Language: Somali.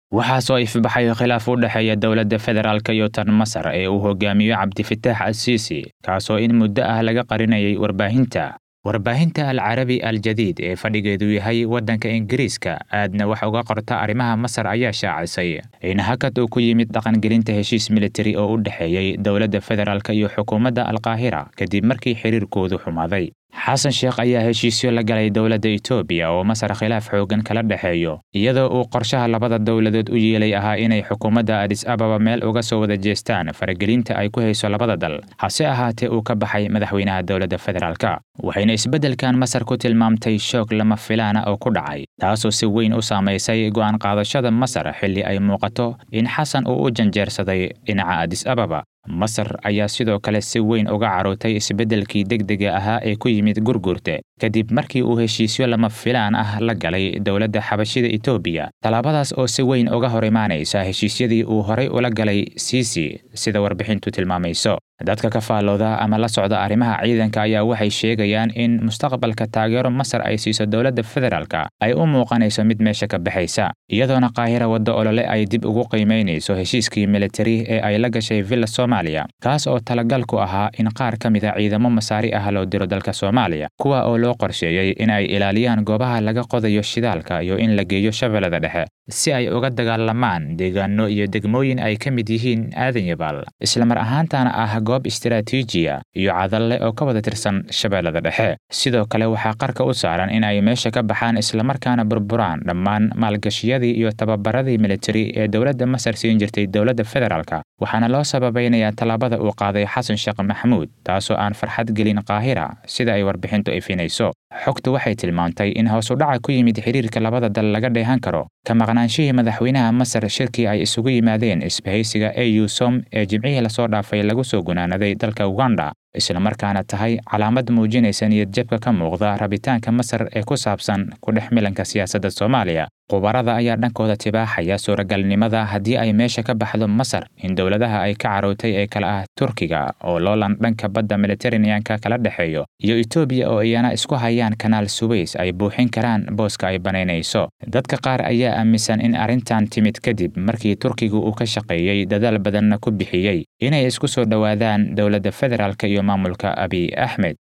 waxaa soo ifbaxay khilaaf u dhexeeya dowladda federaalk iyo tan masar ee uu hogaamiyo cabdifitaax asiisi kaasoo in muddo ah laga qarinayay warbaahinta warbaahinta al carabi al jadiid ee fadhigeedu yahay waddanka ingiriiska aadna wax uga qorta arrimaha masar ayaa shaacisay in hakad uu ku yimid dhaqangelinta heshiis militari oo u dhexeeyey dowladda federaalk iyo xukuumadda alkaahira kadib markii xiriirkoodu xumaaday xasan sheekh ayaa heshiisyo la galay dowladda etoobiya oo masar khilaaf xooggan kala dhexeeyo iyadoo uu qorshaha labada dowladood u yeelay ahaa inay xukuumadda adis ababa meel uga soo wada jeestaan faragelinta ay ku hayso labada dal hase ahaatee uu ka baxay madaxweynaha dowladda federaalka waxayna isbeddelkan masar ku tilmaamtay shoog lama filaana oo ku dhacay taasoo si weyn u saamaysay go'aan qaadashada masar xilli ay muuqato in xasan uu u janjeersaday dhinaca adis ababa masar ayaa sidoo kale si weyn uga carootay isbeddelkii degdega ahaa ee ku yimid gurgurte kadib markii uu heshiisyo lama filaan ah la galay dowladda xabashida etoobiya tallaabadaas oo si weyn uga hor imaanaysa heshiisyadii uu horay ula galay siisi sida warbixintu tilmaamayso dadka ka faallooda ama la socda arrimaha ciidanka ayaa waxay sheegayaan in mustaqbalka taageero masar ay siiso dowladda federaalka ay u muuqanayso mid meesha ka baxaysa iyadoona qaahira waddo olole ay dib ugu qiimaynayso heshiiskii militari ee ay la gashay villa soomaaliya kaas oo talagal ku ahaa in qaar ka mid a ciidamo masaari ah loo diro dalka soomaaliya kuwa oo loo qorsheeyey in ay ilaaliyaan goobaha laga qodayo shidaalka iyo in la geeyo shabeellada dhexe si ay uga dagaalamaan deegaano iyo degmooyin ay ka mid yihiin aadan yabaal islamar ahaantana ah goob istaraatiijiya iyo cadalle oo ka wada tirsan shabeellada dhexe sidoo kale waxaa qarka u saaran in ay meesha ka baxaan islamarkaana burburaan dhammaan maalgashiyadii iyo tababaradii militari ee dowladda masar siin jirtay dowladda federaalka waxaana loo sababaynayaa tallaabada uu qaaday xasan sheekh maxamuud taasoo aan farxad gelin qaahira sida ay warbixintu ifinayso xogtu waxay tilmaantay in hoosudhaca ku yimid xiriirka labada dal laga dheehan karo ka maqnaanshihii madaxweynaha masar shirkii ay isugu yimaadeen isbahaysiga au som ee jimcihii lasoo dhaafay lagu soo gunaanaday dalka uganda islamarkaana tahay calaamad muujinaysa niyadjabka ka muuqda rabitaanka masar ee ku saabsan ku dhex milanka siyaasadda soomaaliya khubarada ayaa dhankooda tibaaxaya suuragalnimada haddii ay meesha ka baxdo masar in dowladaha ay ka carootay ee kale ah turkiga oo loolan dhanka badda mediteraneanka kala dhexeeyo iyo etoobiya oo iyana isku hayaan kanaal suweys ay buuxin karaan booska ay banaynayso dadka qaar ayaa aaminsan in arrintan timid kadib markii turkigu uu ka shaqeeyey dadaal badanna ku bixiyey inay isku soo dhowaadaan dowladda federaalk iyo maamulka abiy axmed